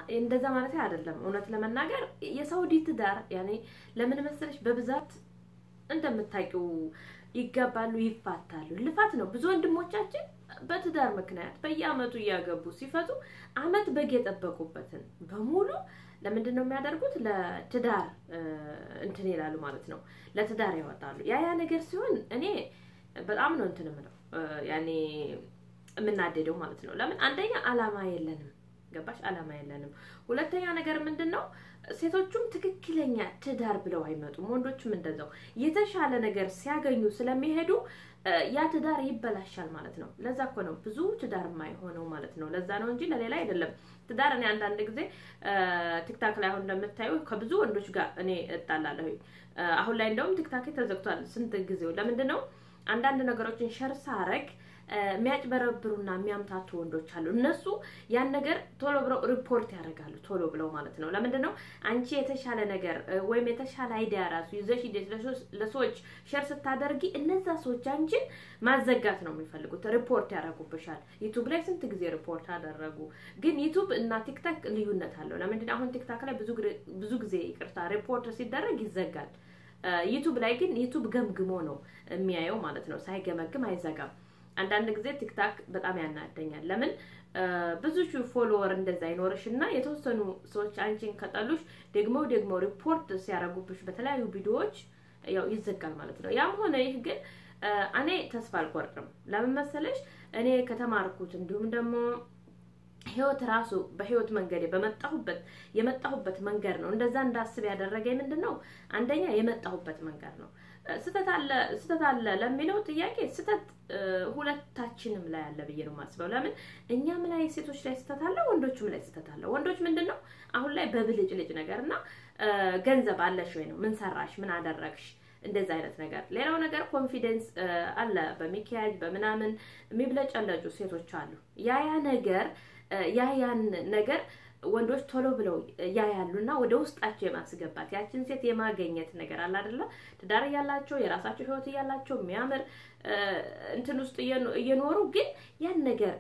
እንደዛ ማለት አይደለም። እውነት ለመናገር የሳውዲ ትዳር ያኔ ለምን መሰለሽ በብዛት እንደምታውቂው ይጋባሉ፣ ይፋታሉ። ልፋት ነው። ብዙ ወንድሞቻችን በትዳር ምክንያት በየአመቱ እያገቡ ሲፈቱ አመት በግ የጠበቁበትን በሙሉ ለምንድን ነው የሚያደርጉት? ለትዳር እንትን ይላሉ ማለት ነው። ለትዳር ያወጣሉ። ያ ያ ነገር ሲሆን እኔ በጣም ነው እንትን ምለው ያኔ የምናደደው ማለት ነው። ለምን አንደኛ አላማ የለንም ገባሽ? አላማ የለንም። ሁለተኛ ነገር ምንድን ነው ሴቶቹም ትክክለኛ ትዳር ብለው አይመጡም። ወንዶችም እንደዛው የተሻለ ነገር ሲያገኙ ስለሚሄዱ ያ ትዳር ይበላሻል ማለት ነው። ለዛ እኮ ነው ብዙ ትዳር የማይሆነው ማለት ነው። ለዛ ነው እንጂ ለሌላ አይደለም። ትዳር እኔ አንዳንድ ጊዜ ቲክታክ ላይ አሁን እንደምታዩ ከብዙ ወንዶች ጋር እኔ እጣላለሁ። አሁን ላይ እንደውም ቲክታክ ተዘግቷል። ስንት ጊዜው ለምንድን ነው አንዳንድ ነገሮችን ሸር ሳረግ የሚያጭበረብሩና የሚያምታቱ ወንዶች አሉ። እነሱ ያን ነገር ቶሎ ብለው ሪፖርት ያደርጋሉ፣ ቶሎ ብለው ማለት ነው። ለምንድን ነው አንቺ የተሻለ ነገር ወይም የተሻለ አይዲያ ራሱ ይዘሽ ሂደሽ ለሰዎች ሸር ስታደርጊ እነዛ ሰዎች አንቺን ማዘጋት ነው የሚፈልጉት፣ ሪፖርት ያደርጉብሻል። ዩቱብ ላይ ስንት ጊዜ ሪፖርት አደረጉ። ግን ዩቱብ እና ቲክታክ ልዩነት አለው። ለምንድን አሁን ቲክታክ ላይ ብዙ ጊዜ ይቅርታ ሪፖርት ሲደረግ ይዘጋል። ዩቱብ ላይ ግን ዩቱብ ገምግሞ ነው የሚያየው ማለት ነው። ሳይገመግም አይዘጋም። አንዳንድ ጊዜ ቲክታክ በጣም ያናደኛል። ለምን ብዙ ሺህ ፎሎወር እንደዛ አይኖርሽ እና የተወሰኑ ሰዎች አንቺን ከጠሉሽ ደግሞ ደግሞ ሪፖርት ሲያደርጉብሽ በተለያዩ ቪዲዮዎች ያው ይዘጋል ማለት ነው። ያም ሆነ ይህ ግን እኔ ተስፋ አልቆርጥም። ለምን መሰለሽ እኔ ከተማርኩት እንዲሁም ደግሞ ህይወት ራሱ በህይወት መንገዴ በመጣሁበት የመጣሁበት መንገድ ነው እንደዛ እንዳስብ ያደረገኝ ምንድን ነው? አንደኛ የመጣሁበት መንገድ ነው። ስተት አለ ስተት አለ ለሚለው ጥያቄ ስተት ሁለታችንም ላይ አለ ብዬ ነው የማስበው። ለምን እኛም ላይ ሴቶች ላይ ስተት አለ፣ ወንዶችም ላይ ስተት አለ። ወንዶች ምንድን ነው አሁን ላይ በብልጭልጭ ነገር እና ገንዘብ አለሽ ወይ ነው ምን ሰራሽ፣ ምን አደረግሽ እንደዚህ አይነት ነገር። ሌላው ነገር ኮንፊደንስ አለ በሚኪያጅ በምናምን የሚብለጨለጩ ሴቶች አሉ። ያ ያ ነገር ያ ያን ነገር ወንዶች ቶሎ ብለው ያያሉና ወደ ውስጣቸው የማስገባት ያችን ሴት የማገኘት ነገር አለ አይደለ? ትዳር እያላቸው የራሳቸው ህይወት እያላቸው የሚያምር እንትን ውስጥ እየኖሩ ግን ያን ነገር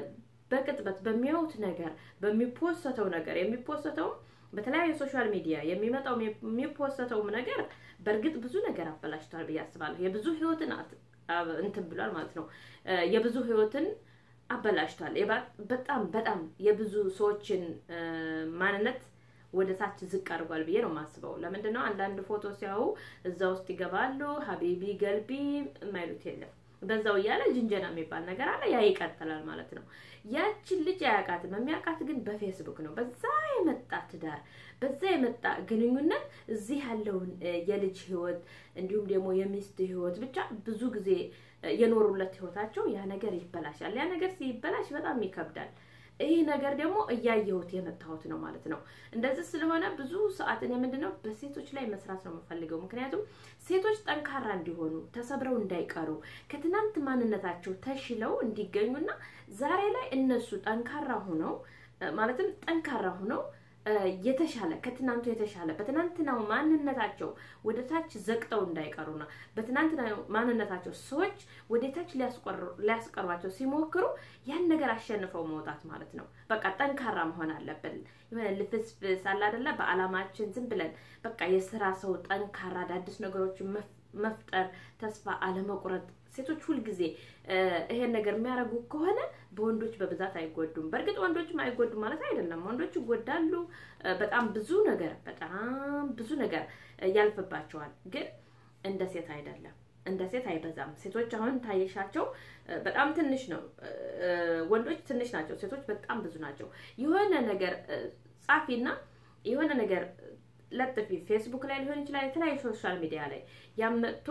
በቅጥበት በሚያዩት ነገር በሚፖሰተው ነገር የሚፖሰተውም በተለያዩ ሶሻል ሚዲያ የሚመጣው የሚፖሰተውም ነገር በእርግጥ ብዙ ነገር አበላሽቷል ብዬ አስባለሁ። የብዙ ህይወትን እንትን ብሏል ማለት ነው። የብዙ ህይወትን አበላሽቷል። በጣም በጣም የብዙ ሰዎችን ማንነት ወደ ታች ዝቅ አድርጓል ብዬ ነው የማስበው። ለምንድን ነው አንዳንድ ፎቶ ሲያዩ እዛ ውስጥ ይገባሉ፣ ሀቢቢ ገልቢ የማይሉት የለም። በዛው እያለ ጅንጀና የሚባል ነገር አለ። ያ ይቀጥላል ማለት ነው። ያችን ልጅ አያውቃትም። የሚያውቃት ግን በፌስቡክ ነው። በዛ የመጣ ትዳር፣ በዛ የመጣ ግንኙነት እዚህ ያለውን የልጅ ህይወት እንዲሁም ደግሞ የሚስት ህይወት ብቻ ብዙ ጊዜ የኖሩለት ህይወታቸው ያ ነገር ይበላሻል። ያ ነገር ሲበላሽ በጣም ይከብዳል። ይህ ነገር ደግሞ እያየሁት የመጣሁት ነው ማለት ነው። እንደዚህ ስለሆነ ብዙ ሰዓት እኔ ምንድነው በሴቶች ላይ መስራት ነው የምፈልገው። ምክንያቱም ሴቶች ጠንካራ እንዲሆኑ፣ ተሰብረው እንዳይቀሩ፣ ከትናንት ማንነታቸው ተሽለው እንዲገኙና ዛሬ ላይ እነሱ ጠንካራ ሆነው ማለትም ጠንካራ ሆነው የተሻለ ከትናንቱ የተሻለ በትናንትናው ማንነታቸው ወደ ታች ዘቅጠው እንዳይቀሩና በትናንትናው ማንነታቸው ሰዎች ወደ ታች ሊያስቀሯቸው ሲሞክሩ ያን ነገር አሸንፈው መውጣት ማለት ነው። በቃ ጠንካራ መሆን አለብን። የሆነ ልፍስፍስ አለ አይደለ? በአላማችን ዝም ብለን በቃ የስራ ሰው ጠንካራ አዳዲስ ነገሮችን መፍጠር፣ ተስፋ አለመቁረጥ። ሴቶች ሁልጊዜ ይሄን ነገር የሚያደርጉ ከሆነ በወንዶች በብዛት አይጎዱም። በእርግጥ ወንዶችም አይጎዱም ማለት አይደለም። ወንዶች ይጎዳሉ። በጣም ብዙ ነገር በጣም ብዙ ነገር ያልፍባቸዋል። ግን እንደ ሴት አይደለም። እንደ ሴት አይበዛም። ሴቶች አሁን ታየሻቸው በጣም ትንሽ ነው። ወንዶች ትንሽ ናቸው፣ ሴቶች በጣም ብዙ ናቸው። የሆነ ነገር ጻፊና የሆነ ነገር ለጥፊ ፌስቡክ ላይ ሊሆን ይችላል፣ የተለያዩ ሶሻል ሚዲያ ላይ ያመጥቶ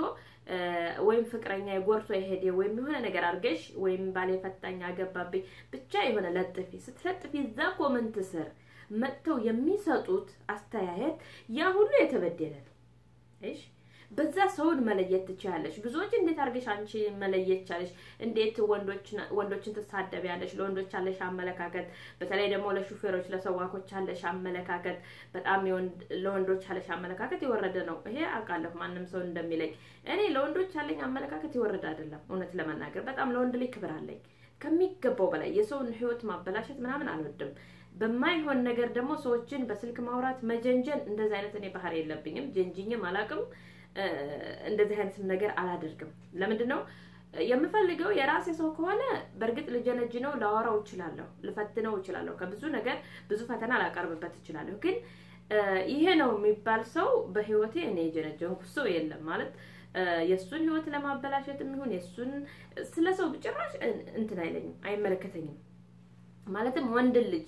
ወይም ፍቅረኛ የጎርቶ የሄደ ወይም የሆነ ነገር አድርገሽ ወይም ባሌ ፈታኝ አገባብኝ ብቻ የሆነ ለጥፊ ስትለጥፊ እዛ ኮመንት ስር መጥተው የሚሰጡት አስተያየት ያ ሁሉ የተበደለ ነው። እሺ በዛ ሰውን መለየት ትችያለሽ። ብዙዎች እንዴት አድርገሽ አንቺ መለየት ቻለሽ? እንዴት ወንዶችን ትሳደቢያለሽ? ለወንዶች ያለሽ አመለካከት፣ በተለይ ደግሞ ለሹፌሮች ለሰዋኮች ያለሽ አመለካከት በጣም ለወንዶች ያለሽ አመለካከት የወረደ ነው። ይሄ አውቃለሁ ማንም ሰው እንደሚለኝ። እኔ ለወንዶች ያለኝ አመለካከት የወረደ አይደለም። እውነት ለመናገር በጣም ለወንድ ልጅ ክብር አለኝ ከሚገባው በላይ የሰውን ሕይወት ማበላሸት ምናምን አልወድም። በማይሆን ነገር ደግሞ ሰዎችን በስልክ ማውራት መጀንጀን፣ እንደዚህ አይነት እኔ ባህሪ የለብኝም። ጀንጅኝም አላውቅም። እንደዚህ አይነትም ነገር አላደርግም። ለምንድን ነው የምፈልገው? የራሴ ሰው ከሆነ በእርግጥ ልጀነጅነው፣ ላወራው እችላለሁ፣ ልፈትነው እችላለሁ። ከብዙ ነገር ብዙ ፈተና ላቀርብበት እችላለሁ። ግን ይሄ ነው የሚባል ሰው በህይወቴ እኔ የጀነጀንኩ ሰው የለም ማለት የእሱን ህይወት ለማበላሸት የሚሆን የእሱን ስለ ሰው ጭራሽ እንትን አይለኝም፣ አይመለከተኝም። ማለትም ወንድን ልጅ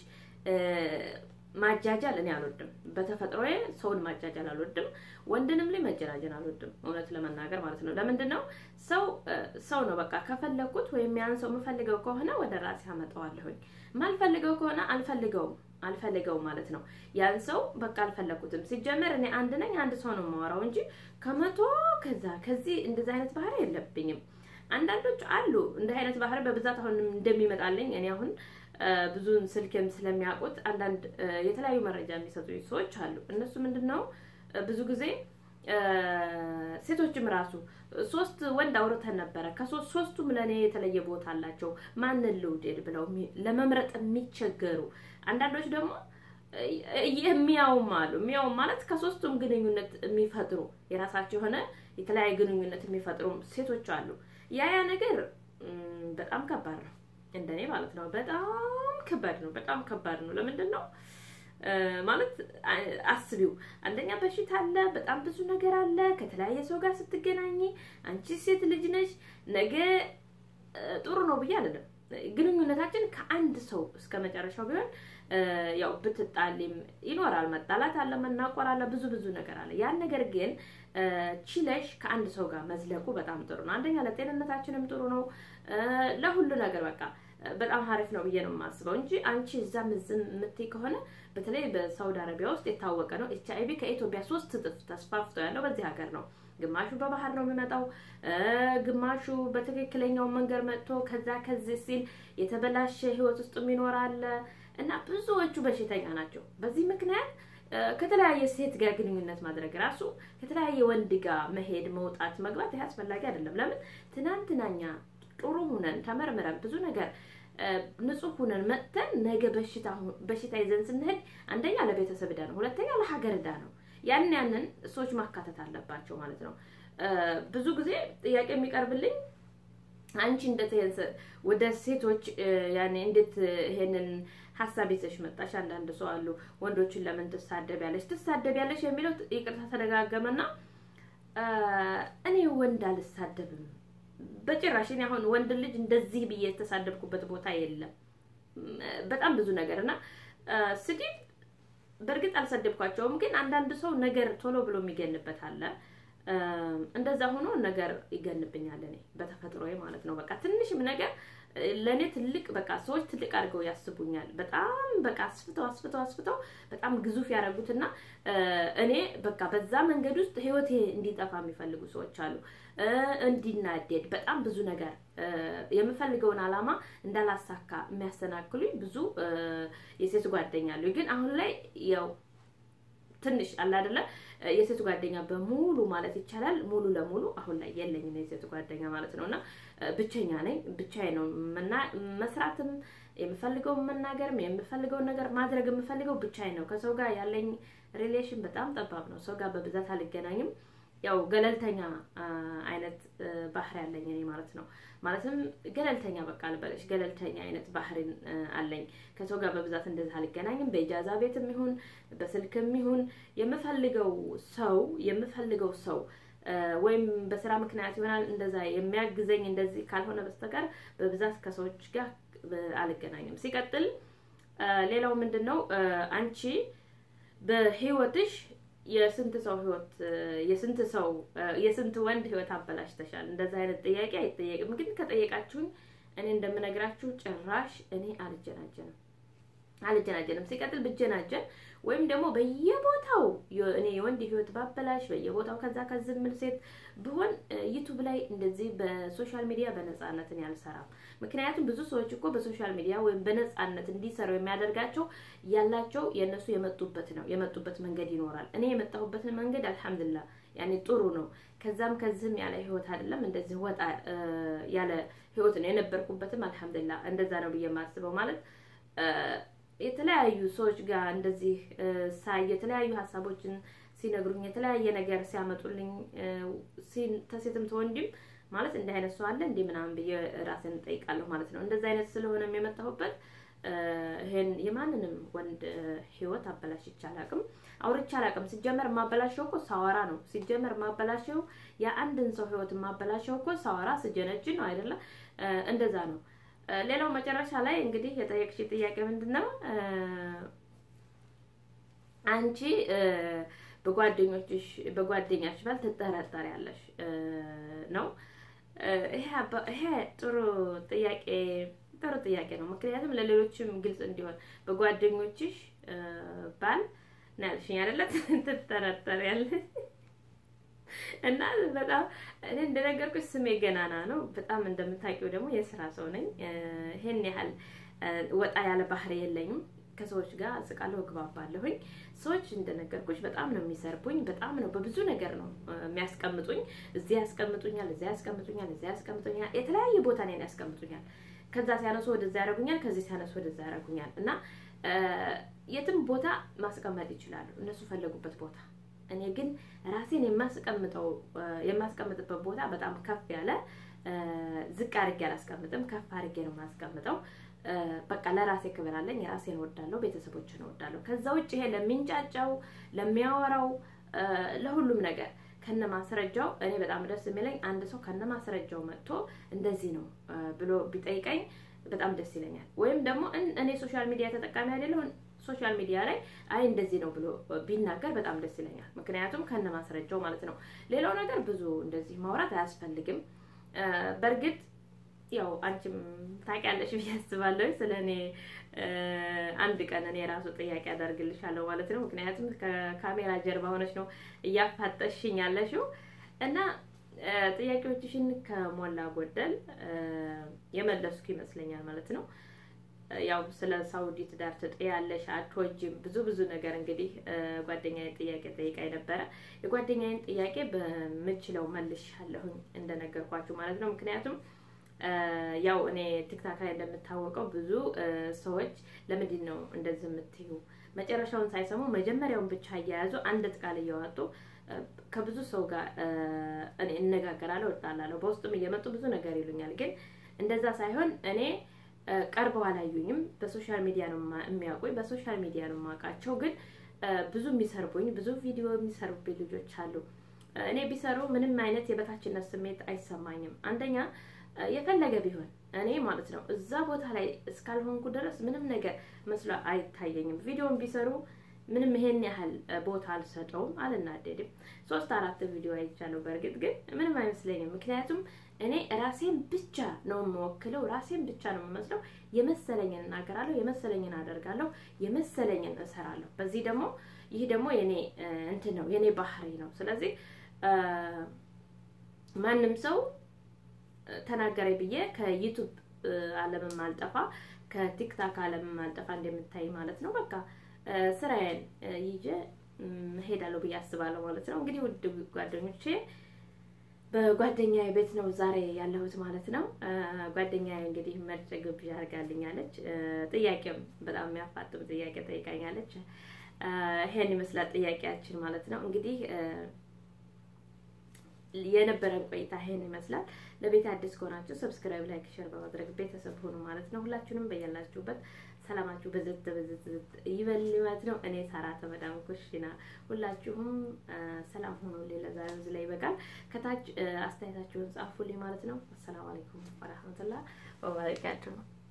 ማጃጃል እኔ አልወድም። በተፈጥሮዬ ሰውን ማጃጃል አልወድም። ወንድንም ላይ መጀናጀን አልወድም፣ እውነት ለመናገር ማለት ነው። ለምንድን ነው ሰው ሰው ነው በቃ። ከፈለግኩት ወይም ያን ሰው የምፈልገው ከሆነ ወደ ራሴ አመጣዋለሁኝ። ማልፈልገው ከሆነ አልፈልገውም አልፈልገውም ማለት ነው። ያን ሰው በቃ አልፈለግኩትም። ሲጀመር እኔ አንድ ነኝ፣ አንድ ሰው ነው የማወራው እንጂ ከመቶ ከዛ ከዚህ እንደዚህ አይነት ባህሪ የለብኝም። አንዳንዶች አሉ እንዲህ አይነት ባህሪ በብዛት አሁን እንደሚመጣልኝ እኔ አሁን ብዙን ስልክም ስለሚያውቁት አንዳንድ የተለያዩ መረጃ የሚሰጡ ሰዎች አሉ። እነሱ ምንድን ነው ብዙ ጊዜ ሴቶችም ራሱ ሶስት ወንድ አውርተን ነበረ። ከሶስት ሶስቱም ለእኔ የተለየ ቦታ አላቸው። ማንን ልውደድ ብለው ለመምረጥ የሚቸገሩ አንዳንዶች ደግሞ የሚያውም አሉ። የሚያውም ማለት ከሶስቱም ግንኙነት የሚፈጥሩ የራሳቸው የሆነ የተለያየ ግንኙነት የሚፈጥሩ ሴቶች አሉ። ያ ያ ነገር በጣም ከባድ ነው፣ እንደኔ ማለት ነው። በጣም ከባድ ነው። በጣም ከባድ ነው። ለምንድን ነው ማለት አስቢው። አንደኛ በሽታ አለ፣ በጣም ብዙ ነገር አለ። ከተለያየ ሰው ጋር ስትገናኝ አንቺ ሴት ልጅ ነሽ። ነገ ጥሩ ነው ብዬ አይደለም ግንኙነታችን ከአንድ ሰው እስከ መጨረሻው ቢሆን ያው ብትጣሊም ይኖራል። መጣላት አለ፣ መናቆር አለ፣ ብዙ ብዙ ነገር አለ። ያን ነገር ግን ችለሽ ከአንድ ሰው ጋር መዝለቁ በጣም ጥሩ ነው። አንደኛ ለጤንነታችንም ጥሩ ነው፣ ለሁሉ ነገር በቃ በጣም ሀሪፍ ነው ብዬ ነው የማስበው እንጂ አንቺ እዛም እዝም የምትይ ከሆነ በተለይ በሳውዲ አረቢያ ውስጥ የታወቀ ነው። ኤች አይቪ ከኢትዮጵያ ሶስት እጥፍ ተስፋፍቶ ያለው በዚህ ሀገር ነው። ግማሹ በባህር ነው የሚመጣው፣ ግማሹ በትክክለኛው መንገድ መጥቶ ከዛ ከዚህ ሲል የተበላሸ ህይወት ውስጥ የሚኖር አለ እና ብዙዎቹ በሽተኛ ናቸው። በዚህ ምክንያት ከተለያየ ሴት ጋር ግንኙነት ማድረግ ራሱ ከተለያየ ወንድ ጋር መሄድ፣ መውጣት፣ መግባት ይህ አስፈላጊ አይደለም። ለምን ትናንትናኛ ጥሩ ሁነን ተመርምረን ብዙ ነገር ንጹህ ሁነን መጥተን ነገ በሽታ በሽታ ይዘን ስንሄድ አንደኛ ለቤተሰብ ዕዳ ነው፣ ሁለተኛ ለሀገር ዕዳ ነው። ያንን ያንን ሰዎች ማካተት አለባቸው ማለት ነው። ብዙ ጊዜ ጥያቄ የሚቀርብልኝ አንቺ እንዴት ወደ ሴቶች ያኔ እንዴት ይሄንን ሀሳብ ይዘሽ መጣሽ? አንዳንድ ሰው አሉ ወንዶችን ለምን ትሳደቢያለሽ ትሳደቢያለሽ የሚለው ይቅርታ ተደጋገመና እኔ ወንድ አልሳደብም በጭራሽ። እኔ አሁን ወንድ ልጅ እንደዚህ ብዬ የተሳደብኩበት ቦታ የለም። በጣም ብዙ ነገር እና ስድብ በእርግጥ አልሰደብኳቸውም፣ ግን አንዳንድ ሰው ነገር ቶሎ ብሎ የሚገንበት አለ። እንደዛ ሆኖ ነገር ይገንብኛል እኔ በተፈጥሮዬ ማለት ነው። በቃ ትንሽም ነገር ለእኔ ትልቅ በቃ ሰዎች ትልቅ አድርገው ያስቡኛል። በጣም በቃ አስፍተው አስፍተው አስፍተው በጣም ግዙፍ ያደረጉትና እኔ በቃ በዛ መንገድ ውስጥ ህይወቴ እንዲጠፋ የሚፈልጉ ሰዎች አሉ። እንዲናደድ በጣም ብዙ ነገር የምፈልገውን አላማ እንዳላሳካ የሚያሰናክሉኝ ብዙ የሴት ጓደኛ አሉ። ግን አሁን ላይ ያው ትንሽ አለ አይደለ የሴት ጓደኛ በሙሉ ማለት ይቻላል ሙሉ ለሙሉ አሁን ላይ የለኝም የሴት ጓደኛ ማለት ነው። እና ብቸኛ ነኝ። ብቻዬ ነው መስራትም የምፈልገውን መናገርም የምፈልገውን ነገር ማድረግ የምፈልገው ብቻዬ ነው። ከሰው ጋር ያለኝ ሪሌሽን በጣም ጠባብ ነው። ሰው ጋር በብዛት አልገናኝም። ያው ገለልተኛ አይነት ባህሪ ያለኝ እኔ ማለት ነው። ማለትም ገለልተኛ በቃ ልበለሽ ገለልተኛ አይነት ባህሪን አለኝ። ከሰው ጋር በብዛት እንደዚህ አልገናኝም። በኢጃዛ ቤትም ይሁን በስልክም ይሁን የምፈልገው ሰው የምፈልገው ሰው ወይም በስራ ምክንያት ይሆናል እንደዛ የሚያግዘኝ እንደዚህ ካልሆነ በስተቀር በብዛት ከሰዎች ጋር አልገናኝም። ሲቀጥል ሌላው ምንድን ነው አንቺ በህይወትሽ የስንት ሰው ህይወት የስንት ሰው የስንት ወንድ ህይወት አበላሽተሻል? እንደዛ አይነት ጥያቄ አይጠየቅም። ግን ከጠየቃችሁኝ እኔ እንደምነግራችሁ ጭራሽ እኔ አልጀናጀንም አልጀናጀንም። ሲቀጥል ብጀናጀን ወይም ደግሞ በየቦታው እኔ የወንድ ህይወት ባበላሽ በየቦታው ከዛ ከዚህ ምን ሴት ብሆን ዩቱብ ላይ እንደዚህ በሶሻል ሚዲያ በነፃነት እኔ አልሰራም። ምክንያቱም ብዙ ሰዎች እኮ በሶሻል ሚዲያ ወይም በነፃነት እንዲሰሩ የሚያደርጋቸው ያላቸው የእነሱ የመጡበት ነው የመጡበት መንገድ ይኖራል። እኔ የመጣሁበትን መንገድ አልሐምዱሊላህ ያኔ ጥሩ ነው። ከዛም ከዚህም ያለ ህይወት አይደለም እንደዚህ ወጣ ያለ ህይወት ነው የነበርኩበትም አልሐምዱሊላህ እንደዛ ነው ብዬ የማስበው ማለት የተለያዩ ሰዎች ጋር እንደዚህ ሳይ የተለያዩ ሀሳቦችን ሲነግሩኝ የተለያየ ነገር ሲያመጡልኝ ተሴትም ተወንድም ማለት እንዲህ አይነት ሰው አለ እንዲህ ምናምን ብዬ ራሴን እጠይቃለሁ ማለት ነው። እንደዚህ አይነት ስለሆነም የመጣሁበት ይሄን የማንንም ወንድ ህይወት አበላሽቼ አላውቅም፣ አውርቼ አላውቅም። ሲጀመር የማበላሸው እኮ ሳወራ ነው። ሲጀመር የማበላሸው የአንድን ሰው ህይወት የማበላሸው እኮ ሳወራ ስጀነጅ ነው አይደለ? እንደዛ ነው። ሌላው መጨረሻ ላይ እንግዲህ የጠየቅሽ ጥያቄ ምንድን ነው? አንቺ በጓደኞችሽ በጓደኛሽ ባል ትጠረጠሪያለሽ ነው። ይሄ ጥሩ ጥያቄ ጥሩ ጥያቄ ነው። ምክንያቱም ለሌሎችም ግልጽ እንዲሆን በጓደኞችሽ ባል ነው ያልሽኝ አይደለ? ትጠረጠሪያለሽ እና በጣም እኔ እንደነገርኩሽ ስሜ ገናና ነው። በጣም እንደምታውቂው ደግሞ የስራ ሰው ነኝ። ይሄን ያህል ወጣ ያለ ባህሪ የለኝም። ከሰዎች ጋር እስቃለሁ፣ እግባባለሁኝ። ሰዎች እንደነገርኩሽ በጣም ነው የሚሰርቡኝ። በጣም ነው በብዙ ነገር ነው የሚያስቀምጡኝ። እዚህ ያስቀምጡኛል፣ እዚያ ያስቀምጡኛል፣ እዚያ ያስቀምጡኛል። የተለያየ ቦታ ላይ ያስቀምጡኛል። ከዛ ሲያነሱ ወደዛ ያደርጉኛል፣ ከዚህ ሲያነሱ ወደዛ ያደርጉኛል። እና የትም ቦታ ማስቀመጥ ይችላሉ እነሱ ፈለጉበት ቦታ እኔ ግን ራሴን የማስቀምጠው የማስቀምጥበት ቦታ በጣም ከፍ ያለ ዝቅ አድርጌ አላስቀምጥም፣ ከፍ አድርጌ ነው የማስቀምጠው። በቃ ለራሴ ክብር አለኝ፣ ራሴን እወዳለሁ፣ ቤተሰቦችን እወዳለሁ። ከዛ ውጭ ይሄ ለሚንጫጫው፣ ለሚያወራው፣ ለሁሉም ነገር ከነ ማስረጃው እኔ በጣም ደስ የሚለኝ አንድ ሰው ከነ ማስረጃው መጥቶ እንደዚህ ነው ብሎ ቢጠይቀኝ በጣም ደስ ይለኛል። ወይም ደግሞ እኔ ሶሻል ሚዲያ ተጠቃሚ አይደለሁ ሶሻል ሚዲያ ላይ አይ እንደዚህ ነው ብሎ ቢናገር በጣም ደስ ይለኛል። ምክንያቱም ከነ ማስረጃው ማለት ነው። ሌላው ነገር ብዙ እንደዚህ ማውራት አያስፈልግም። በእርግጥ ያው አንቺም ታውቂያለሽ ብዬ አስባለሁ። ስለ እኔ አንድ ቀን እኔ ራሱ ጥያቄ አደርግልሻለሁ ማለት ነው። ምክንያቱም ከካሜራ ጀርባ ሆነች ነው እያፋጠሽኝ ያለሽው እና ጥያቄዎችሽን ከሞላ ጎደል የመለስኩ ይመስለኛል ማለት ነው። ያው ስለ ሳውዲ ትዳር ትጥያለሽ አትወጂም፣ ብዙ ብዙ ነገር እንግዲህ ጓደኛዬ ጥያቄ ጠይቃኝ ነበረ። የጓደኛዬን ጥያቄ በምችለው መልሻለሁኝ እንደነገርኳችሁ ማለት ነው። ምክንያቱም ያው እኔ ቲክታክ ላይ እንደምታወቀው ብዙ ሰዎች ለምንድን ነው እንደዚህ የምትዩ መጨረሻውን ሳይሰሙ መጀመሪያውን ብቻ እያያዙ አንድ ቃል እያወጡ ከብዙ ሰው ጋር እኔ እነጋገራለሁ፣ እጣላለሁ። በውስጥም እየመጡ ብዙ ነገር ይሉኛል። ግን እንደዛ ሳይሆን እኔ ቀርበው አላዩኝም። በሶሻል ሚዲያ ነው የሚያውቁኝ፣ በሶሻል ሚዲያ ነው የማውቃቸው። ግን ብዙ የሚሰርቡኝ ብዙ ቪዲዮ የሚሰርቡኝ ልጆች አሉ። እኔ ቢሰሩ ምንም አይነት የበታችነት ስሜት አይሰማኝም። አንደኛ የፈለገ ቢሆን እኔ ማለት ነው እዛ ቦታ ላይ እስካልሆንኩ ድረስ ምንም ነገር መስሎ አይታየኝም። ቪዲዮን ቢሰሩ ምንም ይሄን ያህል ቦታ አልሰጠውም፣ አልናደድም። ሶስት አራት ቪዲዮ አይቻለሁ። በእርግጥ ግን ምንም አይመስለኝም። ምክንያቱም እኔ ራሴን ብቻ ነው የምወክለው፣ ራሴን ብቻ ነው የምመስለው። የመሰለኝን እናገራለሁ፣ የመሰለኝን አደርጋለሁ፣ የመሰለኝን እሰራለሁ። በዚህ ደግሞ ይህ ደግሞ የኔ እንትን ነው የኔ ባህሪ ነው። ስለዚህ ማንም ሰው ተናገረኝ ብዬ ከዩቱብ ዓለምም አልጠፋ ከቲክታክ ዓለምም አልጠፋ እንደምታይ ማለት ነው። በቃ ስራዬን ይዤ እሄዳለሁ ብዬ አስባለሁ ማለት ነው። እንግዲህ ውድ ጓደኞቼ በጓደኛዬ ቤት ነው ዛሬ ያለሁት ማለት ነው። ጓደኛዬ እንግዲህ መርጭ ግብዣ አድርጋልኛለች። ጥያቄም በጣም የሚያፋጥም ጥያቄ ጠይቃኛለች። ይሄን ይመስላል ጥያቄያችን ማለት ነው። እንግዲህ የነበረን ቆይታ ይሄን ይመስላል። ለቤት አዲስ ከሆናችሁ ሰብስክራይብ፣ ላይክ፣ ሼር በማድረግ ቤተሰብ ሆኑ ማለት ነው። ሁላችሁንም በያላችሁበት ሰላማችሁ በዝት በዝት ዝት ይበል ማለት ነው። እኔ ሳራ ተመዳም ኩሽና ሁላችሁም ሰላም ሆኖ ሌላ ዛሬ እዚህ ላይ ይበቃል። ከታች አስተያየታችሁን ጻፉልኝ ማለት ነው። አሰላሙ አለይኩም ወራህመቱላህ ወበረካቱሁ